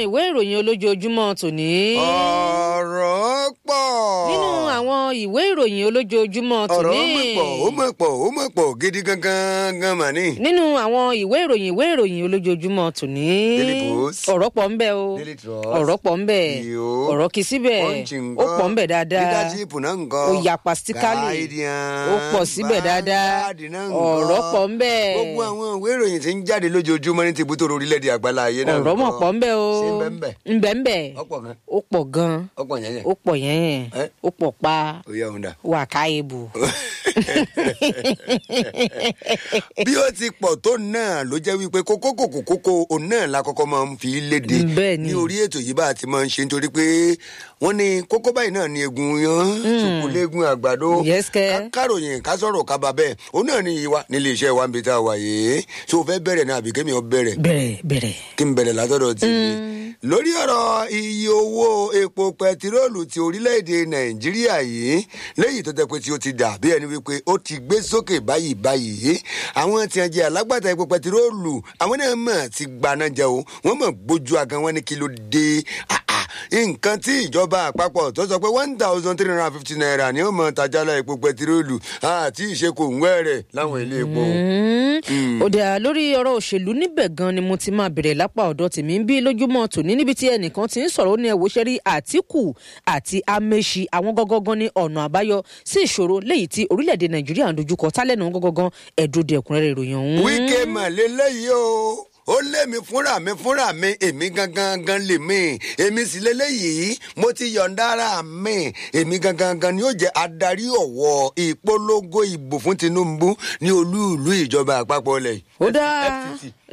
ìwé ìròyìn olójoojúmọ́ tòní. ọ̀rọ̀ pọ̀. nínú àwọn ìwé ìròyìn olójoojúmọ́ ọ̀rọ̀ tòní. mọ̀ pọ̀ ó mọ̀ pọ̀ ó mọ̀ pọ̀ gidi gangan gan mà ní. nínú àwọn ìwé ìròyìn ìwé ìròyìn olójoojúmọ́ tòní. Daily Post. ọ̀rọ̀ pọ̀ ń bẹ o. Daily Trust. ọ̀rọ̀ pọ̀ ń bẹ. Iyo. ọ̀rọ̀ kì í síbẹ̀. Punch ó ńkọ́? pọ̀ ń bẹ dáadáa. leadership náà ńkọ́? ó yapa síkálì. Guardian, ó pọ̀ síbẹ̀ dáadáa. Vanguard náà ńkọ́? ọ̀rọ̀ pọ̀ ń bẹ. gbogbo àwọn ìwé ìròyìn tí ń jáde lójoojúmọ́ ní tìbútò orílẹ̀-èdè àgbálá ayé náà ọ̀rọ̀ mọ̀ ńkọ́? pọ̀ ń bẹ o. ṣé ń bẹ ń bẹ? ń bẹ ń bẹ. ọ̀pọ̀ gan ó pọ̀ gan. ọ̀pọ̀ yẹn yẹn ó pọ̀ yẹn. Eh? ó pọ̀ pa. ó yà òun dà. wà ká ebù. bí ó ti pọ̀ tó náà ló jẹ́ wípé kókó kòkó kókó òun náà la kọ́kọ́ máa ń fi léde Bẹ́ẹ̀ ni. ní orí ètò yìí bá a ti máa ń ṣe nítorí pé wọ́n ní kókó báyìí náà ni egun yan sùkúlẹ́gun àgbàdo Yes, kẹ́. ká káròyìn ká sọ̀rọ̀ ká bá bẹ́ẹ̀ òun náà ni ìwà nílé iṣẹ́ wa ń bi tá a wà yìí tó o fẹ́ bẹ̀rẹ̀ náà àbí kémi ọ bẹ̀rẹ̀ bẹ̀rẹ̀ bẹ̀rẹ̀. kí n bẹ̀rẹ̀ látọ̀dọ̀ tì í lórí ọ̀rọ̀ iye owó epo pẹtiróòlù ti orílẹ̀-èdè nàìjíríà yìí léyìí tó jẹ́ pé tí ó ti dà bí ẹni wípé ó ti gbé sókè báyìí báyìí àwọn tí wọ́n jẹ́ alágbàtà epo pẹtiróòlù àwọn náà mọ̀ ti gbaná jẹ o wọ́n mọ̀ gbójú agan wọn ní kí ló dé Ah, ah, nǹkan tí ìjọba àpapọ̀ tó sọ pé one thousand three hundred and fifty naira ni ó mọ̀ tajálà epo pẹtiróòlù àti ìṣekò ń wẹ́rẹ̀ láwọn ilé epo. ó dà lórí ọ̀rọ̀ òṣèlú níbẹ̀ gan ni mo ti máa bẹ̀rẹ̀ lápá ọ̀dọ̀ tèmi ń bí lójúmọ́ tòní níbi tí ẹnìkan ti ń sọ̀rọ̀ ó ní ẹ̀wò ṣẹ́rí àtìkù àti amẹ́ṣi àwọn gọ́gọ́gán ní ọ̀nà àbáyọ sí ìṣòro léyìí tí orílẹ̀-èdè nàìjíríà ń dojúkọ tálẹ́nu gọ́gọ́gán ẹ̀dùn ẹ̀kúnrẹ́rẹ́ ìròyìn ọ̀hún. wíkẹ́ mà lélẹ́yìí o ó lé mi fúnra mi fúnra mi èmi gangan gan lè mi èmi sì lélẹ́yìí mo ti yọ̀ǹda ara mi èmi gangan gan ni yóò jẹ́ adarí ọ̀wọ́ ìpolongo ìbò fún tinubu ní olú ìlú ìjọba àpapọ̀ lẹ̀ ó dáa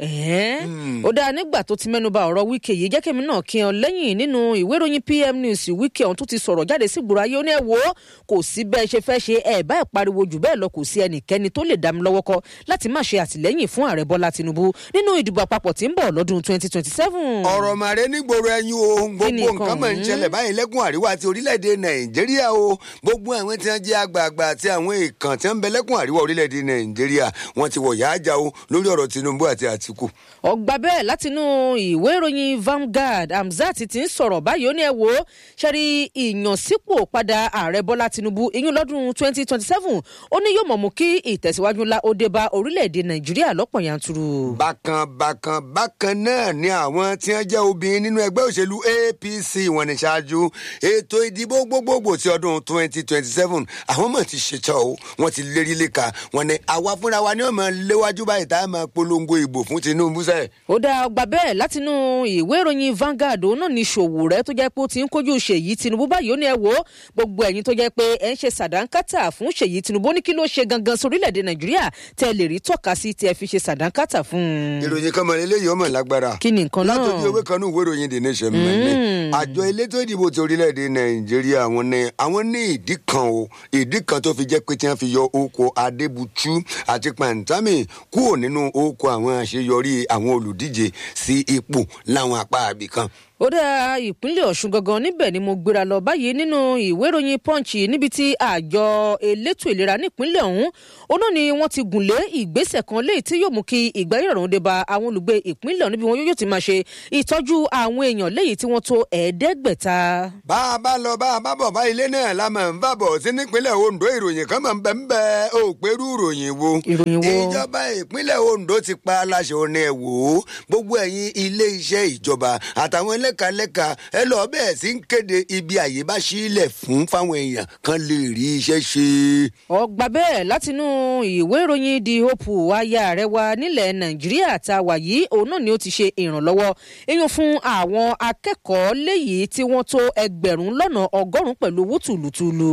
ẹ̀hẹ́n. ó dáa nígbà tó ti mẹ́nuba ọ̀rọ̀ wíkẹ́ yìí jẹ́ kẹ́mi náà kí ọ lẹ́yìn nínú ìwé ìròyìn pm news wíkẹ́ ọ̀hún tó ti sọ̀rọ̀ jáde sí gbòòrò ayé ó ní ẹ̀ wò ó kò sí bẹ́ẹ̀ ṣe fẹ́ ṣe ẹ̀ báyìí pariwo jù bẹ́ẹ̀ lọ kò sí ẹnikẹ́ni tó lè dá mi lọ́wọ́ kọ́ láti má ṣe àtìlẹ́yìn fún ààrẹ bọ́lá tinubu nínú ìdìbò àpapọ̀ tí ń bọ̀ lọ́dún twenty twenty seven. ọ̀rọ̀ màrẹ́ nígboro ẹyin o Kí ni gbogbo nǹkan nǹkan máa ń ọ̀hún? ṣẹlẹ̀ báyìí lẹ́kùn àríwá ti orílẹ̀-èdè nàìjíríà o gbogbo àwọn tí wọ́n jẹ́ àgbààgbà àti àwọn èèkàn tí wọ́n ń bẹ lẹ́kùn àríwá orílẹ̀-èdè nàìjíríà wọ́n ti wọ̀ yáájà o lórí ọ̀rọ̀ tinubu àti àtìkù. ọgbà bẹ́ẹ̀ látinú ìwé ìròyìn Vanguard Hamzat ti ń sọ̀rọ̀ báyìí ó ní ẹ wò ó ṣẹ́rí ìyànsípò padà ààrẹ bọ́lá tinubu ìyún lọ́dún twenty twenty seven ó ní yóò mọ̀ mú kí ìtẹ̀síwájú ńlá ó dé bá orílẹ̀-èdè nàìjíríà lọ́pọ̀ yanturu. bákan bákan bákan náà ni àwọn tí wọ́n jẹ́ obìnrin nínú ẹgbẹ́ òṣèlú apc wọn ní ṣáájú ètò ìdìbò gbogbogbò ti ọdún twenty twenty seven àwọn mọ̀ ti ṣètò o wọ́n ti lérí léka wọn ni àwa fúnra wa ni wọ́n máa léwájú báyìí tá a máa polongo ìbò fún tinubu sẹ́ẹ̀. ó dá ọgbà bẹ́ẹ̀ látinú ìwé ìròyìn Vanguard òun náà ní ṣòwò rẹ tó jẹ́ pé ó ti ń kojú ṣèyí tinubu báyìí ó ní ẹ wò ó gbogbo ẹ̀yin tó jẹ́ pé ẹ̀ ń ṣe sàdánkátà fún ṣèyí tinubu ó ní kí ló ṣe gangan sórílẹ̀-èdè nàìjíríà tẹ́ ẹ lè rí tọ́ka sí tí ẹ fi ṣe sàdánkátà fún un. ìròyìn kan mọ̀ eléyìí ọmọ lágbára. kí ni nǹkan náà látòjú ewé kan ní ìwé ìròyìn the nation mẹ́lẹ̀ àjọ elétò ìdìbò ti orílẹ̀-èdè nàìjíríà àwọn ní àwọn ní ìdí kan o ìdí kan tó fi jẹ́ pé tí wọ́n fi yọ oko adébútú àti pàǹtámì kúrò nínú oko àwọn àṣeyọrí àwọn olùdíje sí ipò láwọn apá àbí kan. ó dá ìpínlẹ̀ ọ̀ṣun gangan níbẹ̀ ni mo gbéra lọ báyìí nínú ìwé ìròyìn punch níbi tí àjọ elétò ìlera nípínlẹ̀ ọ̀hún ó náà ni wọ́n ti gùn lé ìgbésẹ̀ kan léyìí tí yóò mú kí ìgbáyọ̀rọ̀ dé bá àwọn olùgbé ìpínlẹ̀ ọ̀hún níbi wọn yóò ti máa ṣe ìtọ́jú àwọn èèyàn léyìí tí wọ́n tó ẹ̀ẹ́dẹ́gbẹ̀ta. bá a bá lọ bá a bá bọ̀ bá ilé náà la máa ń bàbọ̀ sí nípínlẹ̀ ondo ìròyìn kan máa ń bẹ̀ ń bẹ̀ ó pẹ̀lú ìròyìn wo. Ìròyìn wo? ìjọba ìpínlẹ̀ ondo ti pa aláṣẹ ọ̀nà ẹ̀ wò ó gbogbo ẹ̀yin ilé iṣẹ́ ìjọba àtàwọn lẹ́kalẹ́ka ẹ lọ bẹ́ẹ̀ sí ń kéde ibi àyè bá sílẹ̀ fún fáwọn èèyàn kan lè rí iṣẹ́ ṣe. ọgbà bẹ́ẹ̀ látinú ìwé ìròyìn the hope aya rẹ wa nílẹ̀ nàìjíríà tá a wà yìí òun náà ni ó ti ṣe ìrànlọ́wọ́ eyín fún àwọn akẹ́kọ̀ọ́ léyìí tí wọ́n tó ẹgbẹ̀rún lọ́nà ọgọ́rùn-ún pẹ̀lú owó tùlùtùlù.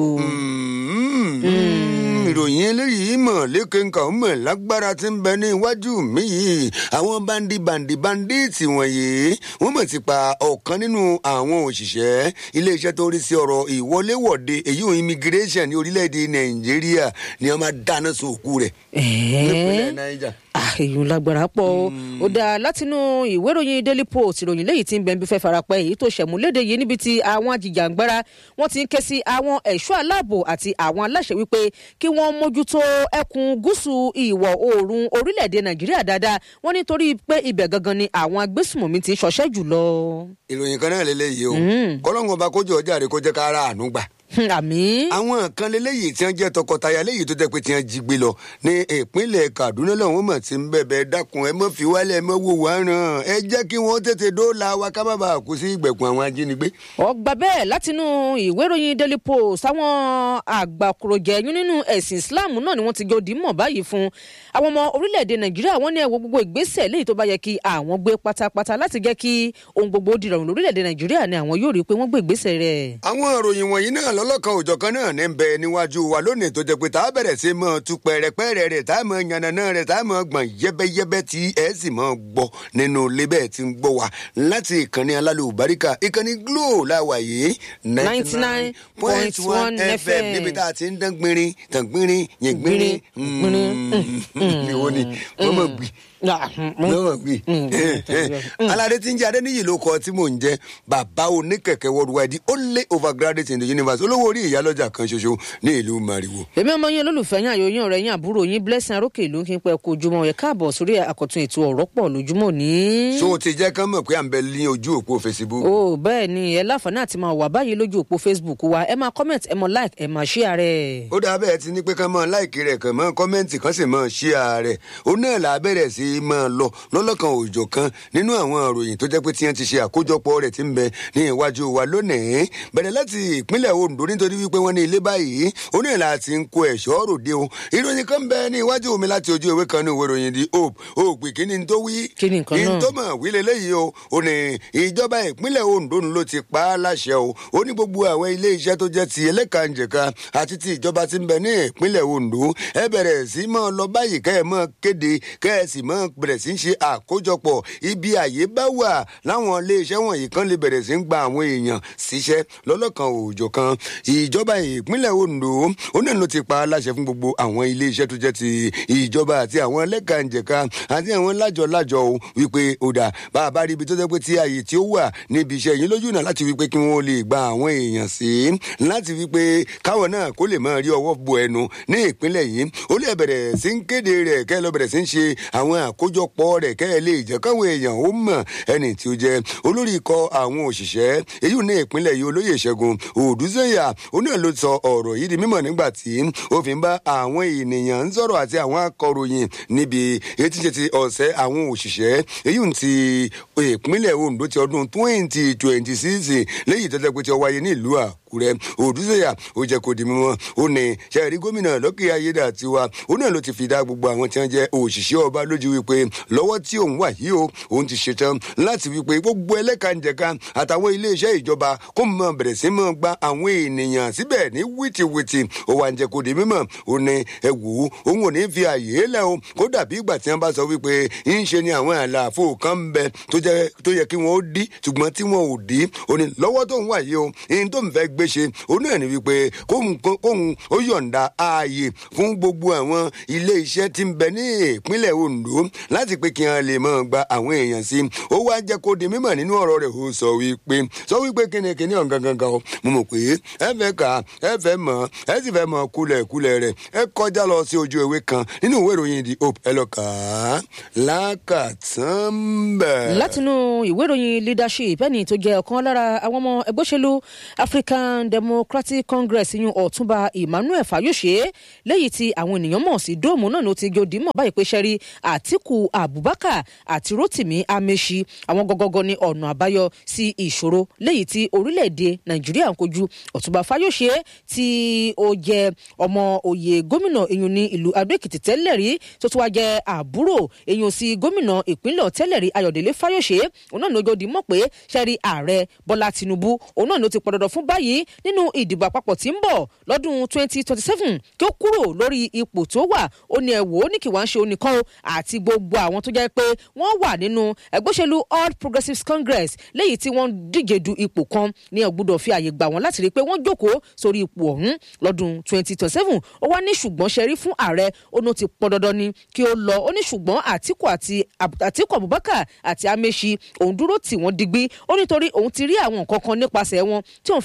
Mm, ìròyìn eléyìí mọ̀ lékenka mọ̀ lágbára tí ń bẹ ní iwájú mi yìí àwọn bandi bandi bandits wọ̀nyí wọ́n mọ̀ ti pa ọ̀kan nínú àwọn òṣìṣẹ́ iléeṣẹ́ tó ń rí sí ọ̀rọ̀ ìwọléwọ̀de èyí ò immigration ní orílẹ̀-èdè nàìjíríà ni wọ́n máa dáná sun òkú rẹ̀ nípínlẹ̀ niger. èyí lágbára pọ̀ o. ó dáa látinú ìwé ìròyìn daily post ìròyìn léyìí tí ń bẹ ń bí fẹ́ farapẹ́ èyí tó ṣẹ̀múlédè yìí níbi tí àwọn ajìjàǹgbara wọ́n ti ń ké sí àwọn ẹ̀ṣọ́ aláàbò àti àwọn aláṣẹ wípé kí wọ́n mójútó ẹkùn gúúsù ìwọ̀ oòrùn orílẹ̀-èdè nàìjíríà dáadáa wọ́n nítorí pé ibẹ̀ gangan ni àwọn agbésùmọ̀mí ti ń ṣọṣẹ́ jùlọ. ìròyìn kan náà lélẹ́yìí o kọ́lọ́ngàn ọba kójú ọjà rẹ kó jẹ́ ká ara àánú gbà àmì. àwọn kan lélẹ́yìí tí wọ́n jẹ́ tọkọtaya léyìí tó jẹ́ pé tí wọ́n jí gbé lọ ní ìpínlẹ̀ kaduna lọ́wọ́n mọ̀ tí ń bẹ̀bẹ̀ dákun ẹ mọ́ fi wálẹ̀ ẹ mọ́ wò wá ràn ẹ jẹ́ kí wọ́n tètè dóòlà wa ká má bàa kú sí ìgbèkùn àwọn ajínigbé. ọgbà bẹ́ẹ̀ látinú ìwé ìròyìn daily post àwọn àgbàkùròjẹ̀yún nínú ẹ̀sìn islam náà ni wọ́n ti jọ dìímọ̀ báyìí fún àwọn ọmọ orílẹ̀-èdè nàìjíríà wọ́n ní ẹ̀wọ̀ gbogbo ìgbésẹ̀ léyìí tó bá yẹ kí àwọn gbé pátápátá láti jẹ́ kí ohun gbogbo dìrọ̀rùn lórílẹ̀-èdè nàìjíríà ni àwọn yóò rí i pé wọ́n gbé ìgbésẹ̀ rẹ̀. àwọn ìròyìn wọ̀nyí náà lọ́lọ́kan òjọ̀kan náà ní bẹ níwájú wa lónìí tó jẹ́ pé tá a bẹ̀rẹ̀ sí mọ́ tu pẹ̀rẹ̀pẹ̀rẹ̀ rẹ̀ tá a mọ̀ yànnàná rẹ̀ tá a mọ̀ gbọ̀n yẹ́bẹ́yẹ́bẹ́ tí ẹ sì mọ̀ gbọ́ nínú ilé bẹ́ẹ̀ tí ń gbọ́ wa láti ìkànnì alálùbáríkà ìkànnì glo láwa yìí 99.1 FM níbi tá a ti ń dán gbinrin tàn gbinrin yẹn gbinrin ìwọ ni wọ́n mọ̀ gbìn lọ́wọ́ gbé alade tí ń jẹ́ adéníyì ló kọ tí mò ń jẹ́ bàbá oníkẹ̀kẹ́ worldwide ó lé overgraduate in the universe olówó orí ìyálọ́jà kan ṣoṣo ní ìlú mariwo. èmi ọmọ yín olólùfẹ́ yín àyò yín ọ̀rẹ́ yín àbúrò yín blessing arókè ìlú kí n pẹ́ kó ojúmọ́ ẹ̀ káàbọ̀ sórí àkọ́tún ètò ọ̀rọ̀ pọ̀ lójúmọ́ ní. so ti jẹ́ kán mọ̀ pé à ń bẹ ní ojú òpó facebook. o bẹ́ẹ̀ ni ẹ láǹfààní àti máa wà báyìí lójú òpó facebook wa ẹ máa comment ẹ máa like ẹ máa share rẹ̀. ó dáa bẹ́ẹ̀ ti ní pé kán máa láìkì rẹ̀ kàn máa kọ́mẹ́ǹtì kan sì máa share rẹ̀ ó náà là á bẹ̀rẹ̀ sí í máa lọ lọ́lọ́kan òòjọ́ kan nínú àwọn ìròyìn tó jẹ́ pé tí wọ́n ti ṣe àkójọpọ̀ rẹ̀ ti ń bẹ ní iwájú wa lónìí bẹ̀rẹ̀ láti ìpínlẹ̀ ondo nítorí wípé wọ́n ní ilé báyìí ó ní ìlà àti ń kó ẹ̀ṣọ́ ròde o ìròyìn kan bẹ ní iwájú mi láti ojú ìwé kan ní ìwé ìròyìn the hope òpè kí ni tó wí Kí ni nǹkan náà? ní tó mọ̀ wí leléyìí o ó ní ìjọba ìpínlẹ̀ ondo ló ti pa á láṣẹ o ó ní gbogbo àwọn ilé iṣẹ́ tó jẹ́ ti ẹlẹ́kànjẹ̀ka àti ti ìjọba ti ń bẹ ní ìpínlẹ̀ ondo ẹ bẹ̀rẹ̀ sí mọ́ lọ báyìí kẹ́ ẹ mọ́ kéde kẹ́ ẹ sì mọ́ bẹ̀rẹ̀ sí ṣe àkójọpọ̀ ibi àyè bá wà láwọn iléeṣẹ́ wọ̀nyí kan lè bẹ̀rẹ̀ sí ń gba àwọn èèyàn síṣẹ́ lọ́lọ́kan òòjọ́ kan ìjọba ìpínlẹ̀ ondo ó náà ló ti pa á láṣẹ fún gbogbo àwọn iléeṣẹ́ tó jẹ́ ti ìjọba àti àwọn ẹlẹ́kànjẹ̀ka àti àwọn lájọ-lájọ o wípé ó dà bá a bá rí ibi tó jẹ́ pé tí àyè tí ó wà níbi iṣẹ́ yìí lójú náà láti wípé kí wọ́n lè gba àwọn èèyàn sí láti wípé káwọn náà kó lè máa rí ọwọ́ bo ẹnu ní ìpínlẹ̀ yìí ó lè bẹ̀rẹ̀ sí ń kéde rẹ̀ kẹ́ ẹ lọ bẹ̀rẹ̀ sí ń ṣe àwọn àkójọpọ̀ rẹ̀ kẹ́ ẹ lè jẹ́ káwọn èèyàn ó mọ̀ ẹni tí ó jẹ́ olórí ikọ̀ àwọn òṣìṣẹ́ èyí ní ìpínlẹ̀ yìí olóyè ìṣẹ́gun òdùsẹ́yà ó náà ló sọ ọ̀rọ̀ yìí di mímọ̀ nígbà tí ó fi ń bá àwọn ènìyàn ń sọ̀rọ̀ àti àwọn akọ̀ròyìn níbi etí ṣe ti ọ̀sẹ̀ àwọn òṣìṣẹ́ èyí ń ti ìpínlẹ̀ ondo ti ọdún twenty twenty six léyìí tó jẹ́ pé ti ó wáyé ní ìlú àkúrẹ́ òdùsẹ́yà ó jẹ́ kó di mímọ́ ó ní sẹ́ẹ̀rí gómìnà lọ́kì ayédàtiwa ó náà ló ti fi dá gbogbo àwọn tí wọ́n jẹ́ òṣìṣẹ́ ọba lójú wípé lọ́wọ́ tí òun wà yìí o òun ti ṣetán láti wípé gbogbo ẹlẹ́kànjẹ̀ka àtàwọn iléeṣẹ́ ìjọba kó mọ bẹ̀rẹ̀ sí mọ́ gba àwọn ènìyàn síbẹ̀ ní wìtìwìtì ó wà ń jẹ́ kó di mímọ́ ó ní ẹ wò ó òun ò ní fi àyè lẹ̀ o kó dàbí ìgbà tí wọ́n bá sọ wípé ń ṣe ni àwọn àlàfo kan ń bẹ tó jẹ́ tó yẹ kí wọ́n ó dí ṣùgbọ́n tí wọ́n ò dí ó ní lọ́wọ́ tó ń wà yìí o ihun tó ń fẹ́ gbé ṣe òun náà ní wípé kóhun kóhun ó yọ̀ǹda ààyè fún gbogbo àwọn ilé iṣẹ́ tí ń bẹ ní ìpínlẹ̀ ondo láti pé kí wọ́n lè máa gba àwọn èèyàn sí ó wá jẹ́ kó di mímọ̀ nínú ọ̀rọ̀ rẹ̀ ó sọ wípé sọ wípé kíni kíni ọ̀gán gangan o mo mọ̀ pé ẹ fẹ́ kà ẹ fẹ́ mọ̀ ẹ sì fẹ́ mọ̀ kulẹ̀ kulẹ̀ rẹ̀ ẹ kọjá lọ sí ojú ewé kan nínú ìwé ìròyìn the hope ẹ lọ kà á lákàtàn bẹ̀. látinú ìwé ìròyìn leadership ẹni tó jẹ ọkan lára àwọn ọmọ ẹgbẹ́ òṣèlú african democratic congress yún ọ̀túnba emmanuel fayose lẹ́yìn tí àwọn ènìyàn mọ̀ sí dóòmù náà ló ti gòdì mọ̀ báyìí pé sẹ́rí àtìkù abubakar àti rotimi amechi àwọn gọgọgọ ní ọ̀nà àbáyọ sí ìṣòro lẹ́yìn tí orílẹ̀-èdè nàìjíríà ń kojú ọ̀túnba fayose tí ó jẹ ọmọ òye gómìnà eyín ní ìlú adó-èkìtì tẹ́lẹ̀ rí tó tún wá jẹ àbúrò eyín sí gómìnà ìpínlẹ̀ tẹ́lẹ̀ rí ayọ̀délé fayose òun náà ló gòdì mọ̀ pé sẹ́rí ààrẹ bọ́lá tinubu òun náà ló ti pọn dandan fún báyìí nínú ìdìbò àpapọ̀ tí ń bọ̀ lọ́dún twenty twenty seven kí ó kúrò lórí ipò tó wà ó ní ẹ̀wò ó ní kí wọ́n ṣe oníkan o àti gbogbo àwọn tó jẹ́ pé wọ́n wà nínú ẹgbẹ́ òṣèlú all progressives congress léyìí tí wọ́n díje du ipò kan ní ọ̀gbọ́dọ̀ fi àyè gbà wọ́n láti rí i pé wọ́n jókòó sórí ipò ọ̀hún lọ́dún twenty twenty seven ó wá ní ṣùgbọ́n ṣe rí fún ààrẹ ó ní ó ti pọn dandan ni kí ó lọ ó ní ṣùgbọ́n àtìkù àti àtìkù abubakar àti amechi òun dúró tì wọ́n digbí ó nítorí òun ti rí àwọn nǹkan kan nípasẹ̀ wọn tí òun fi rí i pé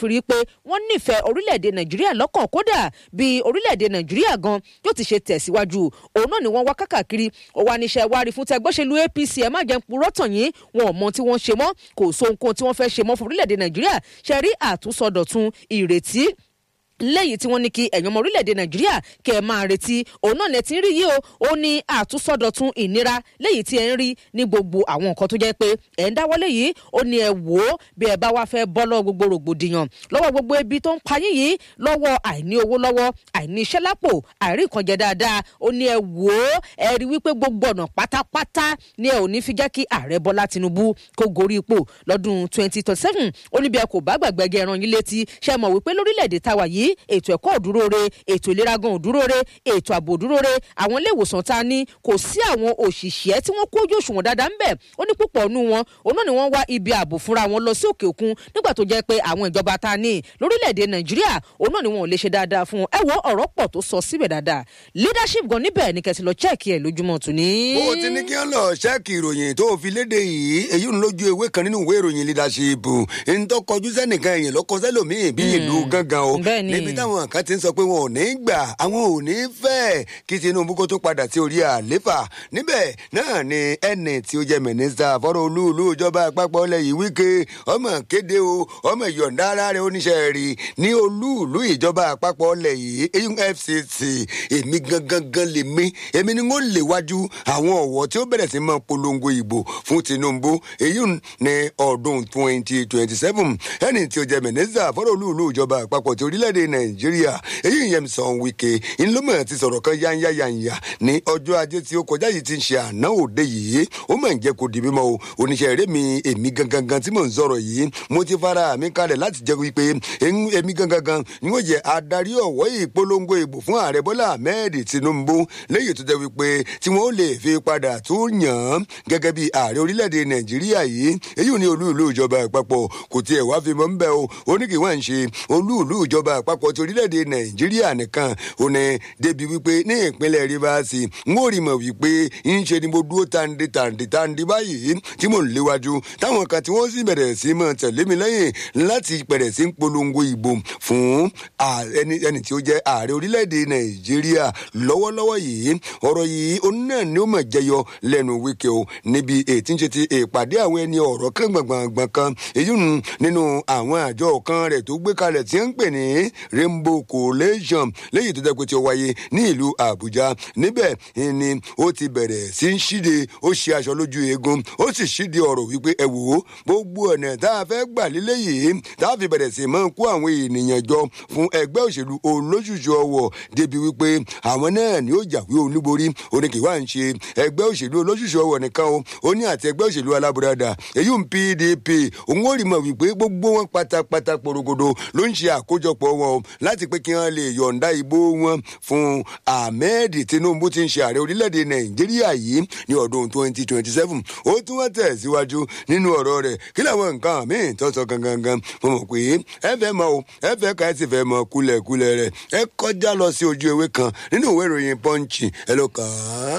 wọ́n nífẹ̀ẹ́ orílẹ̀-èdè nàìjíríà lọ́kàn kódà bí orílẹ̀-èdè nàìjíríà gan yóò ti ṣe tẹ̀síwájú òun náà ni wọ́n wá kákàkiri ọwọ́ aníṣẹ́ wárí fún tẹgbọ́sẹ̀lú apc ẹ̀ má jẹ́ ń purọ́ tàn yín wọn ò mọ tí wọ́n ṣe mọ́ kò sóhunkóhun tí wọ́n fẹ́ ṣe mọ́ fún orílẹ̀-èdè nàìjíríà ṣe rí àtúnṣọdọ̀tun ìrètí lẹ́yìn tí wọ́n ní kí ẹ̀yàn ọmọ orílẹ̀-èdè nàìjíríà kẹ́ ẹ̀ máa retí òun náà lẹ ti ń rí yìí o ó ní àtúnṣọdọ̀tun ìnira lẹ́yìn tí ẹ̀ ń rí ní gbogbo àwọn nǹkan tó jẹ́ pé ẹ̀ ń dáwọ́lé yìí ó ní ẹ wò ó bí ẹ bá wá fẹ́ bọ́ lọ́wọ́ gbogbo rògbòdìyàn lọ́wọ́ gbogbo ebi tó ń pa yín yìí lọ́wọ́ àìní owó lọ́wọ́ àìní iṣẹ́ lápò àìrí nǹkan jẹ dáadáa ó ní ẹ wò ó ẹ rí wípé gbogbo ọ̀nà pátápátá ni ẹ ò ní fi jẹ́ kí ààrẹ bọ́lá tinubu kó gorí ipò lọ́dún twenty twenty seven ó ní bí ẹ kò bá gbàgbẹ́ gẹ ẹran yín létí ṣe mọ̀ wípé lórílẹ̀‐èdè táwa yìí ètò ẹ̀kọ́ òdúró re ètò ìlera gan òdúró re ètò ààbò òdúró re àwọn ilé ìwòsàn ta ni kò sí àwọn òṣìṣẹ́ tí wọ́n kójú òṣùwọ̀n dáadáa ń bẹ̀ ó ní púpọ̀ nù wọn òun náà ni wọ́n wá ibi ààbò fúnra wọn lọ sí òkè òkun nígbà tó jẹ́ pé àwọn ìjọba ta ni lórílẹ̀‐èdè nàìjíríà òun náà ni wọn ò lè ṣe dáadáa fún wọn ẹ wọ ọ̀rọ̀ pọ̀ tó sọ síbẹ̀ dáadáa leadership gan níbẹ̀ ni kẹsì lọ chẹ́ẹ̀kì ẹ̀ lójúmọ́ tòní. bó o ti ní kí wọ́n lọ ṣẹ́ẹ̀kì ìròyìn tó fi léde yìí èyí ń lójú ewé kan nínú ìwé ìròyìn leadership ń tó kọjú sẹ́nìkan èèyàn lọ́kọ sẹ́lòmíì bí ìlú gángan o Bẹ́ẹ̀ ni. níbi táwọn kan ti ń sọ pé wọn ò ní gbà àwọn ò ní fẹ́ kí tinubu kó tún padà sí orí àléfà níbẹ̀ náà ni ẹnì tí ó jẹ́ mínísítà fọ́rọ̀ olúùlú ìjọba àpapọ̀ ilẹ̀ yìí wíkẹ́ ọmọ kéde o ọmọ ìyọ̀ǹda ara rẹ̀ oníṣẹ́ rí ní olúùlú ìjọba àpapọ̀ ilẹ̀ yìí eyín fcc èmi gangan gan lè mí èmi ni wọ́n lè wájú àwọn ọ̀wọ́ tí ó bẹ̀rẹ̀ sí máa polongo ìbò fún tinubu èyí ní ọdún twenty twenty seven ẹni tí ó jẹ́ mínísítà fọ́rọ̀ olúùlú ìjọba àpapọ̀ ti orílẹ̀-èdè nàìjíríà èyí yẹn sàn wíkẹ́ ńlọmọ ti sọ̀rọ̀ kan yáńyá yáńyá ní ọjọ́ ajé tí ó kọjá yìí ti ń ṣe àná òde yìí ó mà ń jẹ́ kó di mímọ́ o oníṣẹ́ eré mi èmi gangan gan tí mò ń sọ̀rọ̀ yìí mo ti fara mi kalẹ̀ láti jẹ́ wípé ń- èmi gangan gan ni ó jẹ́ adarí ọ̀wọ́ ìpolongo ìbò fún ààrẹ bọ́lá ahmed tinubu lẹ́yìn tó jẹ́ wípé tí wọ́n lè fi padà tún yàn án gẹ́gẹ́ bí ààrẹ orílẹ̀-èdè nàìjíríà yìí èyí ò ní olú ìlú ìjọba àpapọ̀ kò tiẹ̀ wá fi mọ́ ń bẹ́ o ó ní kí wọ́n ń ṣe olú ìlú ìjọba àpapọ̀ ti orílẹ̀-èdè nàìjíríà nìkan ó ní débi wípé ní ìpínlẹ̀ rivers n ó rí mọ̀ wípé ń ṣe ni mo dúró tàǹdì tàǹdì tàǹdì báyìí tí mò ń léwájú táwọn kan tí wọ́n sì bẹ̀rẹ̀ sí mọ̀ tẹ̀lé mi lẹ́yìn láti bẹ̀rẹ̀ sí ń polongo ìbò fún à- ẹni ẹni tí ó jẹ́ ààrẹ orílẹ̀-èdè nàìjíríà lọ́wọ́lọ́wọ́ yìí ọ̀rọ̀ yìí òun náà ni ó mọ̀ jẹyọ lẹ́nu wíkẹ́ o níbi ètí ń ṣe ti ìpàdé àwọn ẹni ọ̀rọ̀ kan gbọ̀ngbọ̀ngbọ̀n kan èyí nù nínú àwọn àjọ kan rẹ̀ tó gbé kalẹ̀ tí ń pè ní rainbow coalition lẹ́yìn tó jẹ́ pé tí ó wáyé ní ìlú àbújá níbẹ̀ ni ó ti bẹ̀rẹ̀ sí ń ṣíde ó ṣe aṣọ lójú eegun ó sì ṣíde ọ̀rọ̀ wípé ẹ wò ó gbogbo ọ̀nà tá a fẹ́ gbà lílé yìí tá a fi bẹ̀rẹ̀ sí máa kó àwọn ènìyàn jọ fún ẹgbẹ́ òṣèlú olóṣùṣù ọwọ̀ débi wípé àwọn náà ni ó jàwé olúborí oníkèwà ń ṣe ẹgbẹ́ òṣèlú olóṣùṣù ọwọ̀ nìkan o ó ní àti ẹgbẹ́ òṣèlú alábùradà èyí ń pdp òun ó rí mọ̀ wípé gbogbo wọn pátápátá porogodo ló ń ṣe àkójọpọ̀ wọn o láti pé kí wọ́n lè yọ̀ǹda ìbò wọn fún ahmed tinubu tí ń ṣe ààrẹ orílẹ̀-èdè nàìjíríà yìí ní ọdún twenty twenty seven ó tún wọ́n tẹ̀síwájú nínú ọ̀rọ̀ rẹ̀ kí làwọn nǹkan míì tó sọ gangan mo mọ̀ pé ẹ fẹ́ mọ o ẹ fẹ́ ká ẹ sì fẹ́ mọ kúlẹ̀kúlẹ̀ rẹ̀ ẹ kọjá lọ sí ojú ewé kan nínú ìwé ìròyìn pọ́ǹchì ẹ lọ kàn án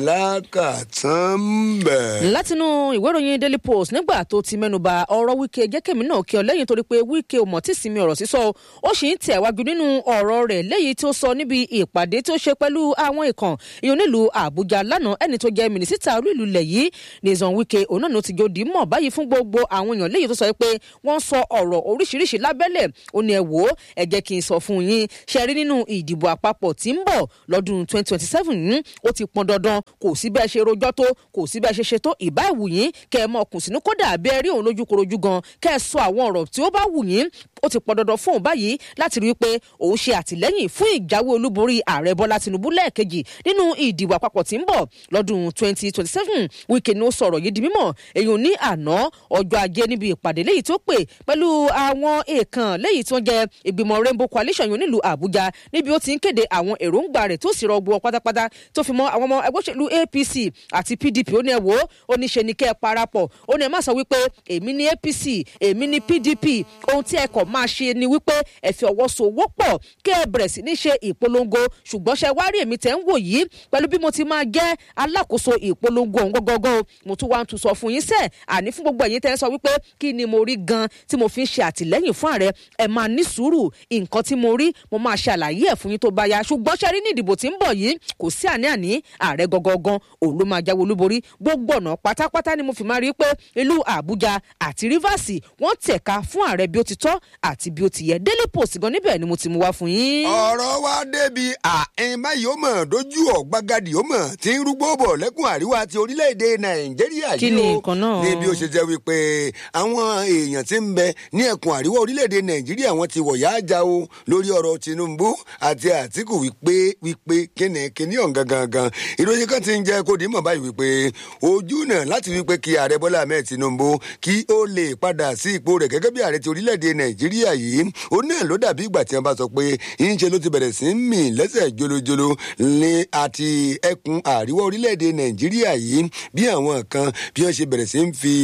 lákàtàn bẹ̀. látinú ìwé ìròyìn daily post nígbà tó ti mẹ́nuba ọ̀rọ̀ wíkẹ́ jẹ́kẹ̀mí náà kí ọ lẹ́yìn torí pé wíkẹ́ ò mọ̀ tí sinmi ọ̀rọ̀ sísọ o. ó sì ń tẹ̀wájú nínú ọ̀rọ̀ rẹ̀ léyìí tó sọ níbi ìpàdé tó ṣe pẹ̀lú àwọn ìkàn ìyọ̀n nílùú àbújá lánàá ẹni tó jẹ́ mínísítà orí ìlú lẹ̀ yìí nìzàn wíkẹ́ òun náà ló ti jòdì mọ̀ báyìí fún gbogbo àwọn èèyàn léyìí tó sọ pé wọ́n sọ ọ̀rọ̀ oríṣiríṣi lábẹ́lẹ̀ ó ní ẹ wò ó ẹ jẹ́ kí n sọ fún yín ṣe rí nínú ìdìbò àpapọ̀ tí ń bọ̀ lọ́dún 2027 yìí ó ti pọn dandan kò sí bẹ́ẹ̀ ṣe rojọ́ tó kò sí bẹ́ẹ̀ ṣe ṣe tó ìbá ìwù yín kẹ́ ẹ mọ ọkùn sínú kódà bí ẹ rí òun lójú korojú gan kẹ́ ẹ sọ àwọn ọ̀rọ̀ tí ó bá wù yín ó ti pọn dandan fún òun báyìí láti rí i pé òun ṣe àtìlẹ́yìn fún ìjáwé olúborí ààrẹ bọ́lá tinubu lẹ́ẹ̀kejì nínú ìdìbò àpapọ̀ tí ń bọ̀ lọ́dún 2027 wíkẹ́ ni ó sọ̀rọ̀ yìí di mímọ̀ èyí ní àná ọjọ́ ajé níbi ìpàdé léyìí tó pè pẹ̀lú àwọn èèkàn léyìí tó jẹ́ ìgbìmọ̀ rainbow coalition yìí nílùú àbújá níbi ó ti ń kéde àwọn èròǹgbà rẹ̀ tó sì rọ gbọ́ pátápátá tó fi mọ́ àwọn ọmọ ẹgbẹ́ òṣèlú òṣèlú apc àti pdp ó ní ẹ wò ó ó ní ṣe ni kẹ́ ẹ parapọ̀ ó ní ẹ má sọ wípé èmi ní apc èmi ní pdp ohun tí ẹ kọ̀ máa ṣe ni wípé ẹ fi ọwọ́ so wọ́pọ̀ kí ẹ bẹ̀rẹ̀ sí ní ṣe ìpolongo ṣùgbọ́n ṣe wá rí èmi tẹ̀ ń wò yìí pẹ̀lú bí mo ti máa jẹ́ alákòóso ìpolongo ọ̀hún gọ́gọ́gọ́ mo tún wá ń tún sọ fún yín sẹ́ẹ̀ àní fún gbogbo ẹ̀yin tẹ́ ń sọ wípé kí ni mo rí gan tí mo fi ń ṣe àtìlẹ́yìn fún ààrẹ ẹ máa ní sùúrù nǹkan tí mo rí mo máa ṣàlàyé ẹ̀ fún yín tó bá yá ṣùgbọ́n ṣe rí ní ìdìbò tí ń bọ̀ yìí kò sí àní-àní ààrẹ gọ́gọ́gán òun ló máa jáwé olúborí gbogbo ọ̀nà pátápátá ni mo fi máa rí pé ìlú àbújá àti rivers wọ́n tẹ̀ka fún ààrẹ bí ó ti tọ́ àti bí ó ti yẹ daily post gan níbẹ̀ ni mo ti mú wá fún yín. ọ̀rọ̀ wa débi àìn báyìí ó mọ̀ dojú ọ̀gbagadì ó mọ̀ tí ń rúgbó bọ̀ lẹ́kùn àríwá ti orílẹ̀-èdè nàìjíríà Kí ni nǹkan náà? ní bí ó ṣe jẹ́ wípé àwọn èèyàn tí ń bẹ ní ẹkùn àríwá orílẹ̀-èdè nàìjíríà wọ́n ti wọ̀yá àjà o lórí ọ̀rọ̀ tinubu àti àtìkù wípé wípé kíni kíní ọ̀ǹgan gangan ìròyìn kan ti ń jẹ́ kó dìímọ̀ báyìí wípé ojú náà láti wípé kí ààrẹ bọ́lá ahmed tinubu kí ó lè padà sí ipò rẹ̀ gẹ́gẹ́ bí ààrẹ ti orílẹ̀-èdè nàìjíríà yìí ó náà ló dàbí ìgbà tí wọ́n bá sọ pé ìyíṣe ló ti bẹ̀rẹ̀ sí í mì lẹ́sẹ̀ jolojolo ní àti ẹkùn àríwá orílẹ̀-èdè nàìjíríà yìí bí àwọn kan bí wọ́n ṣe bẹ̀rẹ̀ sí í fi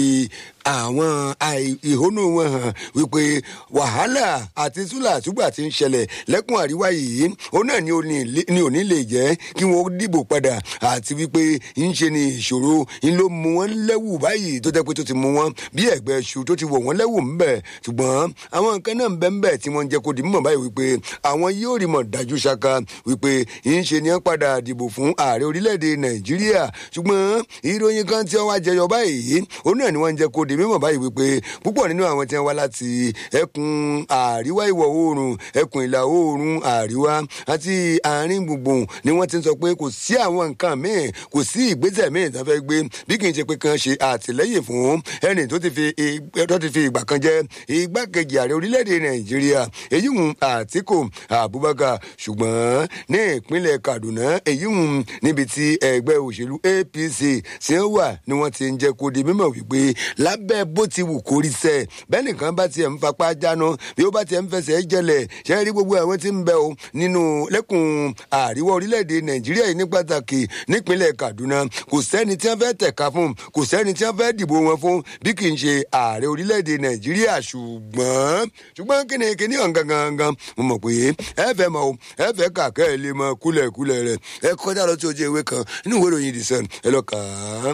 àwọn àì- ìhónú wọn hàn wípé wàhálà àti súlàtúgbà ti ń ṣẹlẹ̀ lẹ́kùn àríwá yìí ó náà ni ò ní lè- ni ò ní lè jẹ́ kí wọ́n dìbò padà àti wípé ń ṣe ni ìṣòro ń ló mú wọn lẹ́wù báyìí tó jẹ́ pé tó ti mú wọn bí ẹ̀gbẹ́ ṣu tó ti wọ̀ wọ́n lẹ́wù ńbẹ̀ ṣùgbọ́n àwọn nǹkan náà ń bẹ́ ńbẹ̀ tí wọ́n ń jẹ́ kó di mímọ̀ báyìí wípé àwọn yóò rí mọ̀ dájú ṣaka wípé ń ṣe ni wọ́n padà dìbò fún ààrẹ orílẹ̀-èdè nàìjíríà ṣùgbọ́n ìròyìn kan tí wọ́n wá jẹyọ báyìí ó náà ni wọ́n ń jẹ́ kó di mímọ̀ báyìí wípé púpọ̀ nínú àwọn tí wọ́n wá láti ẹkùn àríwá ìwọ̀ oòrùn ẹkùn ìlà oòrùn àríwá àti àárín gbùngbùn ni wọ́n ti ń sọ pé kò sí àwọn nǹkan míì kò sí ìgbésẹ̀ míì tó fẹ́ gbé bí kì í ṣe pé kan ṣe àtìlẹ́yìn fún ẹni tó ti fi ig- tó ti fi ìgbà kan jẹ́ igbákejì ààrẹ orílẹ̀-èdè nàìjíríà èyí hùn àtìkù abubakar ṣùgbọ́n ní ìpínlẹ̀ kaduna èyí hùn níbi tí ẹgbẹ́ òṣèlú apc ṣe ń wà ni wọ́n ti ń jẹ́ kó di mímọ̀ wípé lábẹ́ bó ti wù kó rí sẹ́ bẹ́ẹ̀ nìkan bá tiẹ̀ ń fapá jáná bí ó bá tiẹ̀ ń fẹsẹ̀ jẹlẹ̀ ṣe é rí gbogbo àwọn tí ń bẹ o nínú lẹ́kùn àríwá orílẹ̀-èdè nàìjíríà yìí ní pàtàkì nípínlẹ̀ kaduna kò sẹ́ni tí wọ́n fẹ́ tẹ̀ka fún kò sẹ́ni tí wọ́n fẹ́ dìbò wọn fún bí kì í ṣe ààrẹ orílẹ̀-èdè nàìjíríà ṣùgbọ́n ṣùgbọ́n kíni kíni ọ̀ǹgan gangan mo mọ̀ pé ẹ fẹ́ mọ o ẹ fẹ́ kà kẹ́ ẹ lè mọ kúlẹ̀kúlẹ̀ rẹ̀ ẹ kọjá lọ sí ojú ewé kan nínú ìwé ìròyìn the sun ẹ lọ kà á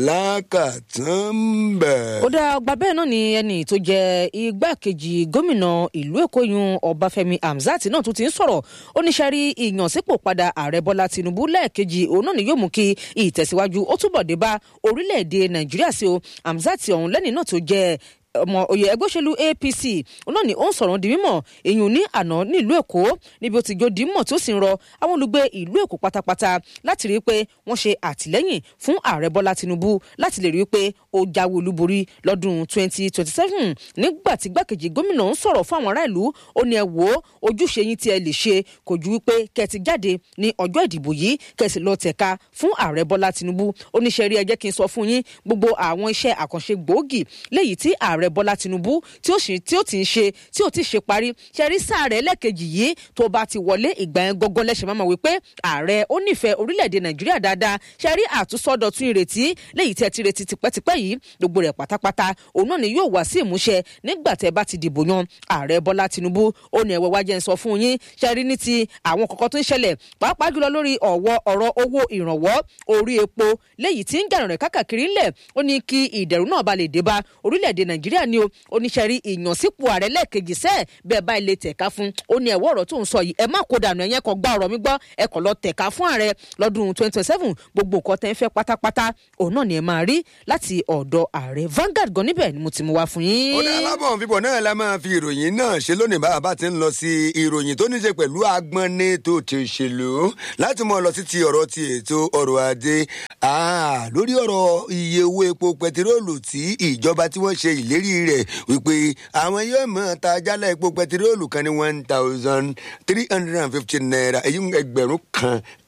lákàtàn bẹ̀. ó dá ọgbà bẹ́ẹ̀ náà ni ẹni tó jẹ́ igbákejì gómìnà ìlú èkó yun ọbáfẹ́mi hamzat náà tún ti ń sọ̀rọ̀ ó ní sẹ́rí ìyànsípò padà ààrẹ bọ́lá tinubu lẹ́ẹ̀kejì òun náà ni yóò mú kí ìtẹ̀síwájú ó túbọ̀ dé bá orílẹ̀-èdè nàìjíríà sí o hamzat ọ̀hún lẹ́ni náà tó jẹ́ ọmọ oyè ẹgbẹ́ òṣèlú apc òun náà ni ó ń sọ̀rọ̀ di mímọ̀ èyàn ní àná nílùú èkó níbi ó ti jó di mímọ̀ tó sì ń rọ àwọn olùgbé ìlú èkó pátápátá láti rí i pé wọ́n ṣe àtìlẹ́yìn fún ààrẹ bọ́lá tinubu láti lè rí i pé ó jáwé olúborí lọ́dún 2027 nígbà tí gbàkejì gómìnà ń sọ̀rọ̀ fún àwọn ará ìlú ó ní ẹ wò ó ojúṣe yín tí ẹ lè ṣe kò ju wípé kẹ́ ti jáde ní ọjọ́ ìdìbò yìí kẹ́ sì lọ tẹ̀ka fún ààrẹ bọ́lá tinubu ó ní ṣe rí ẹ jẹ́ kí n sọ fún yín gbogbo àwọn iṣẹ́ àkànṣe gbòógì léyìí tí ààrẹ bọ́lá tinubu tí ó sì- tí ó ti ń ṣe tí ó ti ṣe parí ṣe rí sáà rẹ̀ lẹ́ẹ̀kejì yìí tó bá ti wọlé ìgbà yẹn gọ́gọ́ lẹ́sẹ̀ máa mọ̀ wípé ààrẹ ó nífẹ̀ẹ́ orílẹ̀-èdè nàìjíríà dáadáa ṣe rí àtúnṣọ́dọ̀tún ìrètí léyìí tẹ́ ti retí tipẹ́tipẹ́ yìí gbogbo rẹ̀ pátápátá òun náà ni yóò wá sí ìmúṣẹ nígbà tẹ́ bá ti dìbò yan ààrẹ bọ́lá tinubu ó ní ẹ̀wẹ̀ wájẹ́ ń sọ fún yín ṣe rí ní ti àwọn kọ̀ọ̀kan tó ń ṣẹlẹ̀ pàápàá jùlọ lórí ọ̀wọ́ ọ̀rọ̀ owó ìrànwọ́ orí epo léyìí tí ń jàràn rẹ̀ kákàkiri ńlẹ̀ ó ní kí ìdẹ̀rù náà ba lè dé bá orílẹ̀-èdè nàìjíríà ni o oníṣẹ́rí ìyànsípò ààrẹ lẹ́ẹ̀kejì sẹ́ẹ̀ bẹ́ẹ̀ bá ilé tẹ̀ka fún ó ní ẹ̀wọ́ ọ̀rọ̀ tó ń sọ yìí ẹ má kó dànù ẹ̀yẹn kan gbá ọ̀rọ̀ mi gbọ́ ẹ kàn lọ tẹ̀ka fún ààrẹ lọ́dún 2027 gbogbo nǹkan tẹ́ ń fẹ́ pátápátá òun náà ni ẹ máa rí láti ọ̀dọ̀ ààrẹ Vanguard gan níbẹ̀ ni mo ti mú wá fún yín. ó dá alábọ̀ fífọ̀ náà la máa fi ìròyìn náà ṣe lónìí bá a bá ti ń lọ sí ìròyìn tó ní ṣe pẹ̀lú agbọ́nni tó ti ṣèlú láti mọ̀ lọ sí ti ọ̀rọ̀ ti ètò ọrọ̀ ajé Ah, lórí ọ̀rọ̀ iye owó epo pẹtiróòlù tí ìjọba tí wọ́n ṣe ìlérí rẹ̀ wípé àwọn yóò mọ̀ ta jálẹ̀ epo pẹtiróòlù kan ní one thousand three hundred and fifty naira èyí ẹgbẹ̀rún kan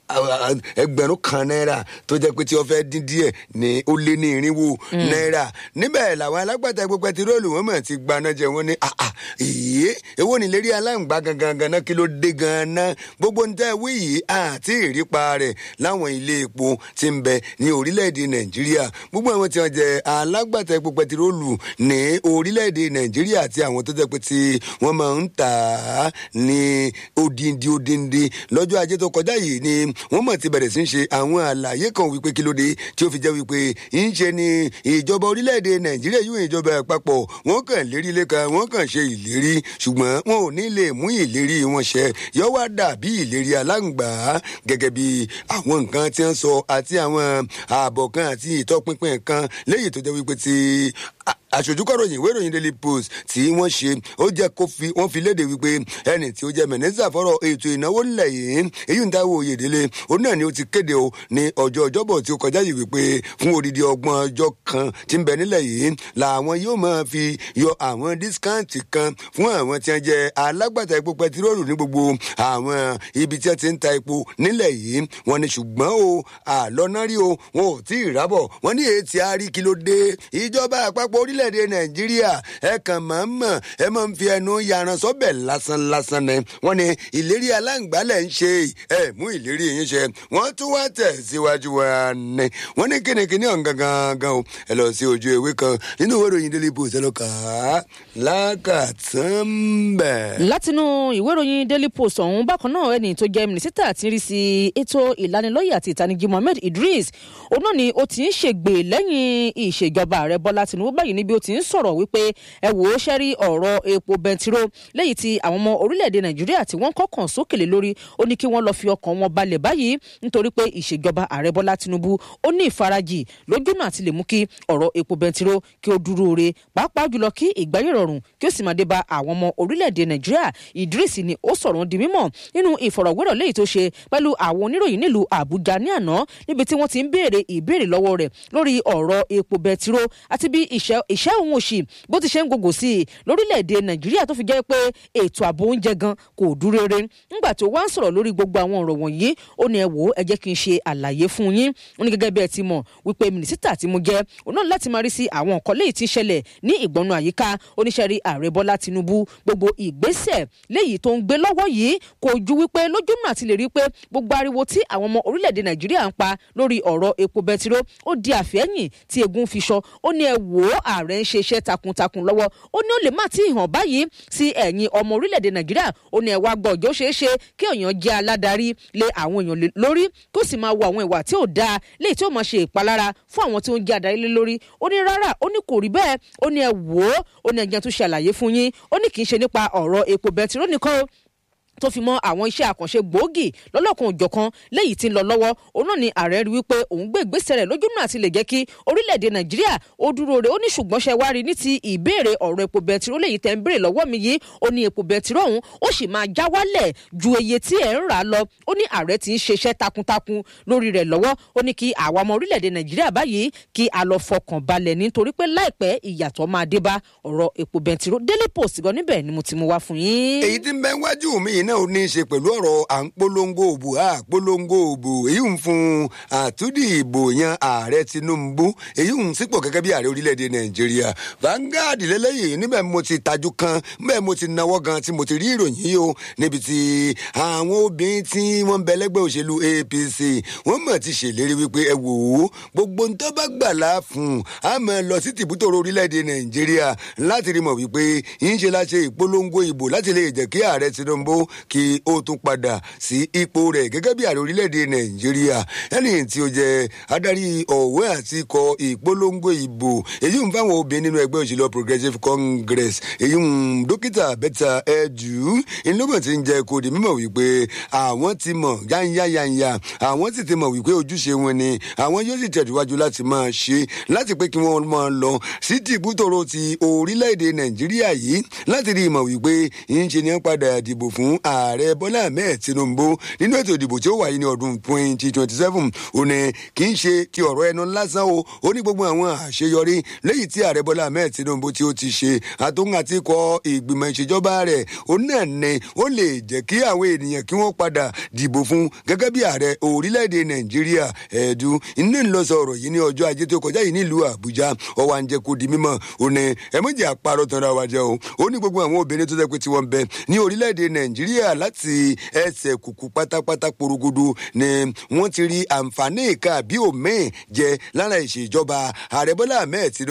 ẹgbẹ̀rún kan náírà tó jẹ́ pé tí wọ́n fẹ́ dín díẹ̀ ní ó lé ní irinwó náírà níbẹ̀ làwọn alágbàtà epo pẹtiróòlù wọn mọ̀ ti gbaná jẹ wọn ní àà ìyé èwo ni lérí aláǹgbá gangan ganan kí ló dé ganan gbogbo ń tẹ́ wí yìí àti ìrípa rẹ̀ láwọn ilé epo ti ń bẹ ní orílẹ̀-èdè nàìjíríà gbogbo àwọn tí wọ́n jẹ alágbàtà epo pẹtiróòlù ní orílẹ̀-èdè nàìjíríà àti àwọn tó jẹ́ pé tí wọ́n máa ń tà á ní odindi odindi lọ́jọ́ ajé tó kọjá yìí ni wọ́n mọ̀ ti bẹ̀rẹ̀ sí ń ṣe àwọn àlàyé kan wípé kí ló dé tí ó fi jẹ́ wípé ń ṣe ni ìjọba orílẹ̀-èdè nàìjíríà yóò ìjọba àpapọ̀ wọ́n kàn lérí lẹ́ka wọ́n kàn ṣe ìlérí ṣùgbọ́n wọn ò ní lè mú ìlérí wọn ṣẹ yọ wá dàbí ìlérí aláǹgbá gẹ́gẹ́ bí àwọn nǹkan tí wọ́n sọ àti àwọn ààbọ̀ kan àti ìtọ́pinpin kan léyìí tó jẹ́ wípé ti aṣojúkọ̀ròyìn ìwé ìròyìn daily post tí wọ́n ṣe ó jẹ́ kó fi wọ́n fi léde wípé ẹni tí ó jẹ́ mẹ̀nẹ́sà fọ́rọ̀ ètò ìnáwó nílẹ̀ yìí èyí ń táwọn òyedèlé òun náà ni ó ti kéde o ní ọjọ́ ọjọ́bọ̀ tí ó kọjá yìí wípé fún odidi ọgbọ̀n ọjọ́ kan tí ń bẹ nílẹ̀ yìí làwọn yóò máa fi yọ àwọn dískáǹtì kan fún àwọn tí wọ́n jẹ́ alágbàtà epo pẹtiróòlù ní gbogbo àwọn ibi tí wọ́n ti ń ta epo nílẹ̀ yìí wọ́n ní ṣùgbọ́n o àlọ́nárí o wọn ò tí ì rábọ̀ wọ́n ní ètí àárí kí ló dé ìjọba àpapọ̀ orílẹ̀-èdè nàìjíríà ẹ kàn máa ń mọ̀ ẹ máa ń fi ẹnu yaran sọ́bẹ̀ lásán lásán ni wọ́n ní ìlérí aláǹgbálẹ̀ ń ṣe ẹ mú ìlérí yín ṣe wọ́n tún wá tẹ̀ síwájú wa ni wọ́n ní kínníkínní ọ̀hún gangan o ẹ lọ sí ojú ewé kan nínú ìwé ìròyìn daily post ẹ lọ kà á lákàtàn bẹ̀. látinú ìwé ìròyìn daily post ọ̀hún bákan náà ẹni tó jẹ́ mínísítà ti rí sí ètò ìlanilọ́yẹ̀ àti ìtanijí mohammed idris òun náà ni ó ti ń ṣègbè lẹ́yìn ìṣèjọba ààrẹ bọ́lá tinubu báyìí níbi ó ti ń sọ̀rọ̀ wípé ẹ wò ó ṣẹ́rí ọ̀rọ̀ epo bẹntiró lẹ́yìn tí àwọn ọmọ orílẹ̀-èdè nàìjíríà tí wọ́n kọ́kàn sókèlè lórí ó ní kí wọ́n lọ fi ọkàn wọn balẹ̀ báyìí nítorí pé ìṣèjọba ààrẹ bọ́lá tinubu ó ní ìfarajì lójúnà àti lè mú kí ọ̀rọ̀ epo bẹntiró kí ó dúró re pàápàá jùlọ kí ìgbáyé rọrùn kí ó sì máa dé bá àwọn ọmọ orílẹ̀-èdè nàìjíríà idris ni ó sọ̀rọ̀ di mímọ̀ nínú ìfọ̀rọ̀wérọ̀ léyìí tó ṣe pẹ̀lú àwọn oníròyìn nílùú àbújá ní àná níbi tí wọ́n ti ń béèrè ìbéèrè lọ́wọ́ rẹ̀ lórí ọ̀rọ̀ epo bẹntiró àti bí ìṣẹ́ òun òṣì bó ti ṣe ń gògò sí i lórílẹ̀‐èdè nàìjíríà tó fi jẹ́ pé ètò ààbò oúnjẹ gan kò dúró re nígbà tó wá ń sọ̀rọ̀ lórí gbogbo àwọn ọ̀rọ̀ wọ̀nyí ó ní ẹ wò ó ẹ jẹ́ kí n ṣe àlàyé fún yín ó ní gẹ́gẹ́ bí ẹ ti mọ̀ wípé mínísítà tí mo jẹ́ òun náà láti máa rí sí àwọn nǹkan léyìí tí ń ṣẹlẹ̀ ní ìgbọ̀nù àyíká oníṣẹ́rí ààrẹ bọ́lá tinubu gbogbo ìgbésẹ̀ léyìí tó ń gbé lọ́wọ́ yìí kò ju wípé lójúmọ̀ àti lè rí pé gbogbo ariwo tí àwọn ọmọ orílẹ̀-èdè nàìjíríà ń pa lórí ọ̀rọ̀ epo bẹtiró ó di àfẹ́yìn tí egun fi sọ ó ní ẹ wò ó ààrẹ ń ṣe iṣẹ́ takuntakun lọ́wọ́ ó ní ó lè má tí ì hàn báyìí sí ẹ̀yìn ọmọ orílẹ̀-èdè nàìjíríà ó ní ẹ̀wà gbọ́ ọjọ́ ṣeé ṣe kí èèyàn jẹ́ aládarí lé àwọn èèyàn lórí kó sì máa wo àwọn ìwà tí ò dáa léyìí tí ó máa ṣe ìpalára fún àwọn tí ó ń jẹ́ adarí lé lórí ó ní rárá ó ní kò rí bẹ́ẹ̀ ó ní ẹ wò ó ó ní ẹ̀jẹ̀ tó ṣe àlàyé fún yín ó ní kì í ṣe nípa ọ̀rọ̀ epo bẹntiró nìkan tó fi mọ àwọn iṣẹ́ àkànṣe gbòógì lọ́lọ́kan òjọ̀kan léyìí tí ń lọ lọ́wọ́ òun náà ni ààrẹ rí wípé òun gbé ìgbésẹ̀ rẹ̀ lójúmọ́ àti lè jẹ́ kí orílẹ̀-èdè nàìjíríà ó dúró re ó ní ṣùgbọ́n ṣe wá rí ní ti ìbéèrè ọ̀rọ̀ epo bẹntiró léyìí tẹ́ ń béèrè lọ́wọ́ mi yìí ó ní epo bẹntiró ọ̀hún ó sì máa já wálẹ̀ ju iye tí ẹ̀ ń rà lọ ó ní ààrẹ ti ń ṣiṣẹ́ takuntakun lórí rẹ̀ lọ́wọ́ ó ní kí àwa ọmọ orílẹ̀-èdè nàìjíríà báyìí kí a lọ fọkàn balẹ̀ nítorí pé láìpẹ́ ìyàtọ̀ máa dé bá ọ̀rọ̀ epo bẹntiró daily post gan níbẹ̀ ni mo ti mú wá fún yín. èyí tí ń bẹ wájú mi yìí náà ó ní í ṣe pẹ̀lú ọ̀rọ̀ à ń polongo òbò à polongo òbò èyí ń fún àtúndì ìbò yan ààrẹ tinubu èyí ń sípò gẹ́gẹ́ bí ààrẹ orílẹ̀-èdè nàìjíríà Vanguard lélẹ́yìí níbẹ̀ mo ti tajú kan níbẹ̀ mo ti nawọ́ gan tí mo ti rí ìròyìn yìí o níbi tí àwọn obìnrin tí wọ́n ń bẹ lẹ́gbẹ́ òṣèlú apc wọ́n mọ̀ ti ṣèlérí wípé ẹ wò ó gbogbo ń tọ́ bá gbà láàfún a máa lọ sí tìbútòrò orílẹ̀-èdè nàìjíríà láti rí mọ̀ wípé yín ṣe láṣẹ ìpolongo ìbò láti lè jẹ́ kí ààrẹ tinubu kí ó tún padà sí ipò rẹ̀ gẹ́gẹ́ bí ààrẹ orílẹ̀-èdè nàìjíríà ẹni tí ó jẹ́ adarí ọ̀wẹ́ àti ikọ̀ ìpolongo ìbò èyí ń fáwọn obìnrin nínú ẹgbẹ́ òṣèlú progressive congress èyí ń dókítà bẹ́tà ẹ̀dù ìlúgbọ̀n ti ń jẹ́ kó di mímọ̀ wípé àwọn ti mọ̀ yányáyányá àwọn sì ti mọ̀ wípé ojúṣe wọn ni àwọn yóò sì tẹ̀síwájú láti máa ṣe láti pé kí wọ́n máa lọ sí tìbútòrò ti orílẹ̀-èdè nàìjíríà yìí láti rí ìmọ̀ wípé yín ṣe ní padà dìbò fún ààrẹ bọ́lá ahmed tinubu nínú ètò ìdìbò tí ó wáyé ní ọdún twenty twenty seven ó ní kì í ṣe ti ọ̀rọ̀ ẹnu lásán o ó ní gbogbo àwọn àṣeyọrí lẹ́yìn tí ààrẹ bọ́lá ahmed tinubu tí ó ti ṣe àtúntò àti kọ ìgbìmọ̀ ìṣèjọba rẹ̀ ó náà ní ó lè jẹ́ kí àwọn ènìyàn kí wọ́n padà dìbò fún gẹ́gẹ́ bí ààrẹ orílẹ̀-èdè nàìjíríà ẹ̀ẹ́dù iná ń lọ sọ̀rọ̀ yìí ní ọjọ́ ajé tó kọjá yìí nílùú àbújá ọwọ́ à ń jẹ́ kó di mímọ́ ó ní ẹ méjì àparọ́ tanra wa jẹ́ o ó ní gbogbo àwọn obìnrin tó jẹ́ pé tí wọ́n bẹ ní orílẹ̀-èdè nàìjíríà láti ẹsẹ̀ kùkù pátápátá porogodo ni wọ́n ti rí àǹfààní ìka àbí òmíì jẹ lára ìṣèjọba ààrẹ bọ́lá ahmed tinubu